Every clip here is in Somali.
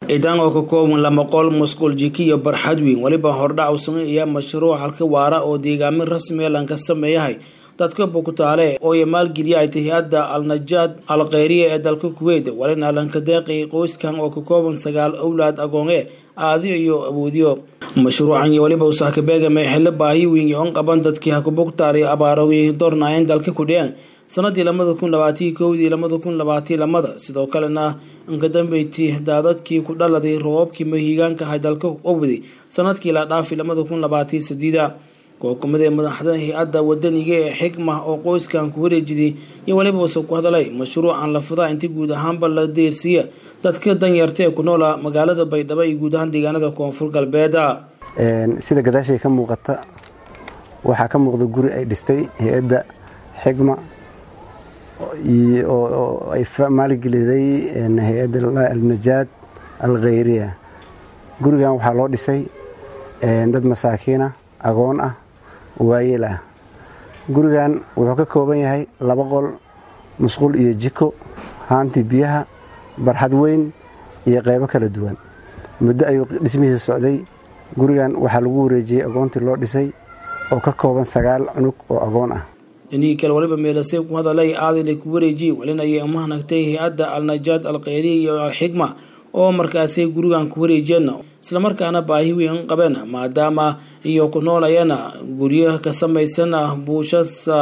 ciidaan oo ka kooban lama qol musqul jiki iyo barxad weyn weliba hordhac u sameynaya mashruuc halka waara oo deegaamin rasmi lanka sameeyahay dadka bukutaale oo ay maalgeliya ay tahay hay-adda al-najaad al kheyriya ee dalka kuweyt walina lanka deeqay qoyskan oo ka kooban sagaal owlaad agoonge aadiyo iyo awoodiyo mashruucan iyo weliba usaaka beegame xillo baahi weyn iyo on qaban dadkii hakubuktaale abaarowey doornaayeen dalka kudhiyeen sanadii lamada kun labaatiyo kowdii lamada kun labaatiyo lamada sidoo kalena inkadambeyti daadadkii ku dhaladay roobabkii mahiigaanka ahay dalka obdi sanadkii la dhaafi lamada kun labaatiyo sadiida kookumada madaxda hay-adda wadaniga ee xikma oo qoyskan ku wareejiday iyo weliba use ku hadalay mashruucan lafadaa inti guud ahaanba la deersiiya dadka danyarta ee ku noola magaalada baydhabo iyo guud ahaan deegaanada koonfur galbeeda sida gadaashay ka muuqata waxaa ka muuqda guri ay dhistay hay-adda xikma oo ay maalgeliday hay-adda alnajaad al kheyriya gurigan waxaa loo dhisay dad masaakiina agoon ah waayeel ah gurigan wuxuu ka kooban yahay laba qol musqul iyo jiko haantii biyaha barxad weyn iyo qaybo kala duwan muddo ayuu dhismihiisa socday gurigan waxaa lagu wareejiyey agoontii loo dhisay oo ka kooban sagaal cunug oo agoon ah dhinihii kale waliba meelasey ku hadalay aadinay ku wareejiyey walina ayay amahnagtay hay-adda al-najaad al kheyriya iyo alxikma oo markaasay gurigan ku wareejiyeen islamarkaana baahi weyn qabeen maadaama iyo ku noolayana guryo ka samaysan buushasa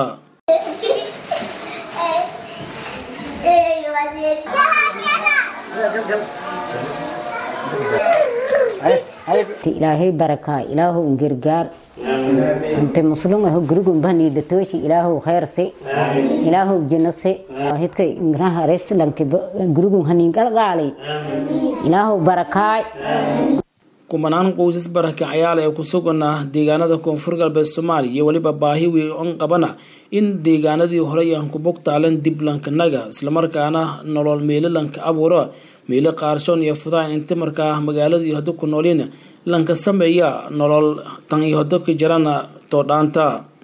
ilaahay barakaa ilaahow gargaar inte muslumaho gurigunbanidhatooshi ilaahow kheyrse ilaahow jinose hidka ingraha reslanke gurigun haningalgaalay ilaahow barakaay kumanaan qoysas barakacayaal ee ku sugana deegaanada koonfur galbeed soomaaliya iyo weliba baahi weyn on qabana in deegaanadii horey aan ku bogtaalan dib lankanaga islamarkaana nolol meelo lanka abuuro meelo qaarshoon iyo fudaan inta markaa magaaladii hodo ku noolin lanka sameeya nolol tan iyo hodo ka jarana toodhaanta